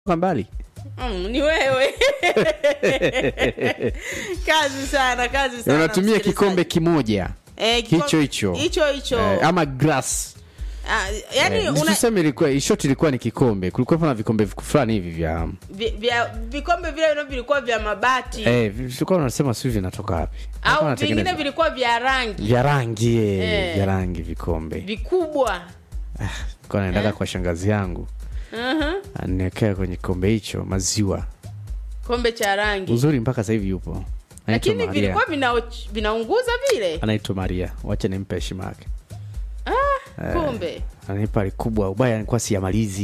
kwa mbali Mm, ni wewe kazi sana kazi sana unatumia msikilizaji. kikombe kimoja eh, kikombe- hicho hicho. hicho hicho eh, ama glass Ah, yani eh, una, tuseme ilikuwa shoti ilikuwa ni kikombe kulikuwa na vikombe fulani hivi vya vi- vya vikombe vile vile vilikuwa vya mabati eh, vilikuwa unasema sijui vinatoka wapi Walikuwa au wanatengeneza- vingine vilikuwa vya rangi vya rangi eh, Eh. vya rangi vikombe vikubwa kwa naendaga kwa shangazi yangu Mhm. aniwekea kwenye kikombe hicho maziwa kombe cha rangi uzuri mpaka sasa hivi yupo anaitwa lakini maria vilikuwa vina, vinaunguza vile anaitwa maria wacha nimpe heshima yake ah, kumbe ananipa likubwa ubaya nilikuwa siyamalizi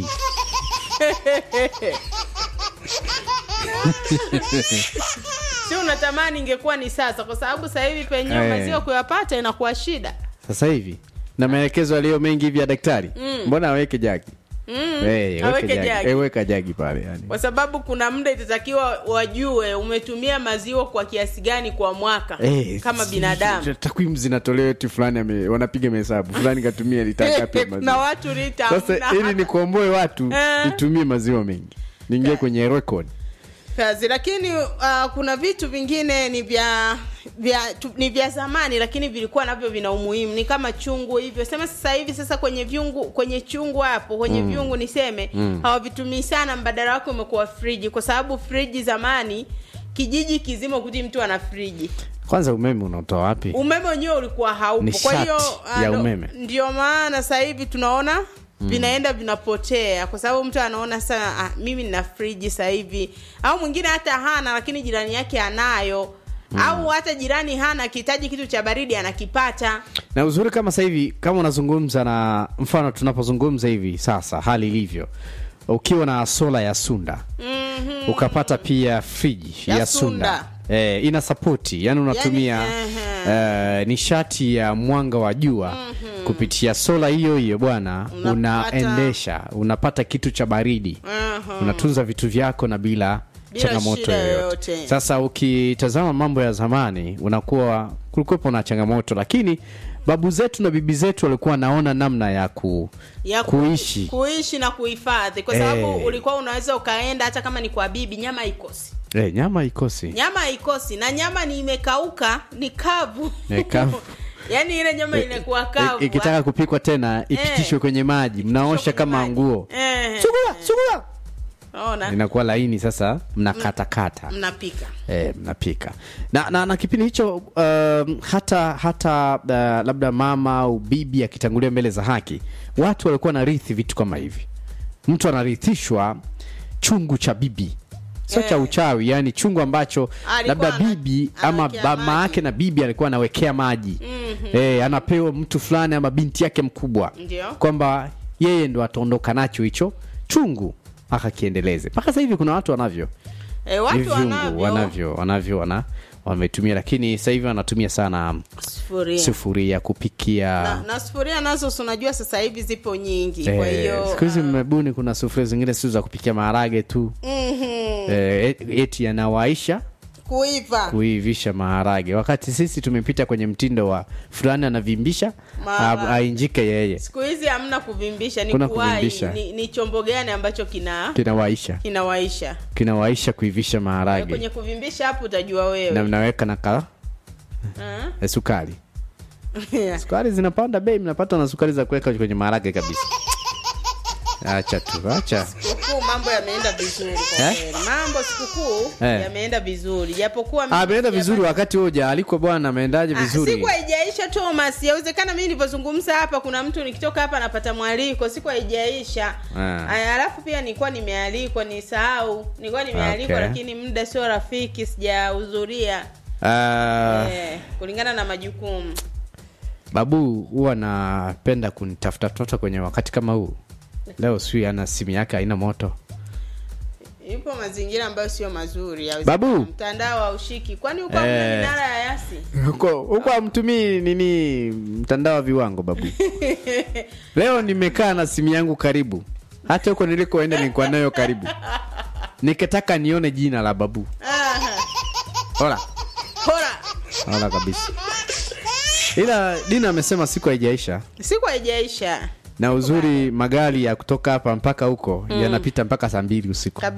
si unatamani ingekuwa ni sasa kwa sababu sasa hivi penyewe Eh. maziwa kuyapata inakuwa shida sasa hivi na maelekezo aliyo mengi hivi ya daktari mbona aweke jagi mm. Eh, aweke jagi. jagi. Eh, weka jagi pale yani kwa sababu kuna muda itatakiwa wajue umetumia maziwa kwa kiasi gani kwa mwaka Eh, kama si- binadamu takwimu zinatolewa eti fulani ame- wanapiga mahesabu fulani katumia lita ngapi ya na maziwa watu lita sasa hamna ili nikomboe watu Eh. nitumie maziwa mengi niingie kwenye record kazi lakini uh, kuna vitu vingine ni vya vya tu, ni vya zamani lakini vilikuwa navyo vina umuhimu ni kama chungu hivyo sema sasa hivi sasa kwenye vyungu kwenye chungu hapo kwenye mm. vyungu niseme mm. hawavitumii sana mbadala wake umekuwa friji kwa sababu friji zamani kijiji kizima kuti mtu ana friji kwanza umeme unaotoa wapi umeme wenyewe ulikuwa haupo kwa Nishati hiyo ah, ya ndo- umeme. ndio maana sasa hivi tunaona vinaenda vinapotea kwa sababu mtu anaona sana ah, mimi nina friji sasa hivi au mwingine hata hana lakini jirani yake anayo au hata jirani hana akihitaji kitu cha baridi anakipata na uzuri kama sasa hivi kama unazungumza na mfano tunapozungumza hivi sasa hali ilivyo ukiwa na sola ya sunda mm-hmm. ukapata pia friji ya, Ya sunda, Sunda. Eh, ina sapoti yani unatumia Yani, eh, nishati ya mwanga wa jua kupitia sola hiyo hiyo bwana Unapata- unaendesha unapata kitu cha baridi unatunza vitu vyako na bila, Bila changamoto shida yoyote yoyote. sasa ukitazama mambo ya zamani unakuwa kulikuwepo na changamoto lakini babu zetu na bibi zetu walikuwa wanaona namna ya, ku, ya ku- kuishi kuishi na kuhifadhi kwa sababu Eh. ulikuwa unaweza ukaenda hata kama ni kwa bibi nyama haikosi eh, nyama ikosi nyama haikosi na nyama ni imekauka ni kavu Ni kavu. yaani ile nyama inakuwa kavu I- ikitaka kupikwa tena ipitishwe kwenye maji mnaosha kama maji. nguo Eh, sugua sugua ona inakuwa laini sasa mnakatakata mnapika e, mnapika na, na, na kipindi hicho um, hata hata uh, labda mama au bibi akitangulia mbele za haki watu walikuwa wanarithi vitu kama hivi mtu anarithishwa chungu cha bibi sio cha Eh. uchawi yani chungu ambacho Alikuwa labda ana- bibi ama anawekea mama maji. yake na bibi alikuwa anawekea maji mm-hmm. e, anapewa mtu fulani ama binti yake mkubwa Ndio. kwamba yeye ndo ataondoka nacho hicho chungu akakiendeleze mpaka sasa hivi kuna watu wanavyo e, watu Hivyungu, wanavyo wanavyo wanavyo wana wametumia lakini sasa hivi wanatumia sana sufuria sufuria kupikia na, na sufuria nazo si unajua sasa hivi zipo nyingi kwa Eh, hiyo siku hizi ah, mmebuni kuna sufuria zingine sio za kupikia maharage tu mhm, eh, et- eti yanawaisha kuiva kuivisha maharage wakati sisi tumepita kwenye mtindo wa fulani anavimbisha Maharage. a- ainjike yeye siku hizi hamna kuvimbisha ni Kuna kuwai kuvimbisha. ni, ni chombo gani ambacho kina kinawaisha kinawaisha kinawaisha kuivisha maharage kwenye kuvimbisha hapo utajua wewe na mnaweka na ka Ah. eh, sukari sukari zinapanda bei mnapata na sukari za kuweka kwenye maharage kabisa acha tu acha sikukuu mambo yameenda vizuri kwa Eh? kweli mambo sikukuu Eh. yameenda vizuri japokuwa mimi ameenda sijapata- vizuri wakati huja aliko bwana ameendaje Ah, vizuri siku haijaisha thomas yawezekana mimi nilivyozungumza hapa kuna mtu nikitoka hapa napata mwaliko siku haijaisha Ah. Aya, alafu pia nilikuwa nimealikwa nisahau nilikuwa nimealikwa Okay. lakini muda sio rafiki sijahudhuria Ah, eh, kulingana na majukumu babu huwa anapenda kunitafuta tafuta kwenye wakati kama huu leo sijui ana simu yake haina moto ipo mazingira ambayo sio mazuri ya Babu. mtandao haushiki kwani uko Eh. eh. minara ya yasi huko huko amtumii nini mtandao wa viwango babu leo nimekaa na simu yangu karibu hata huko nilikoenda nilikuwa nayo karibu nikitaka nione jina la babu Aha. hola Hora. hola kabisa ila dina amesema siku haijaisha siku haijaisha na uzuri magari ya kutoka hapa mpaka huko yanapita mpaka saa mbili usiku Kabi-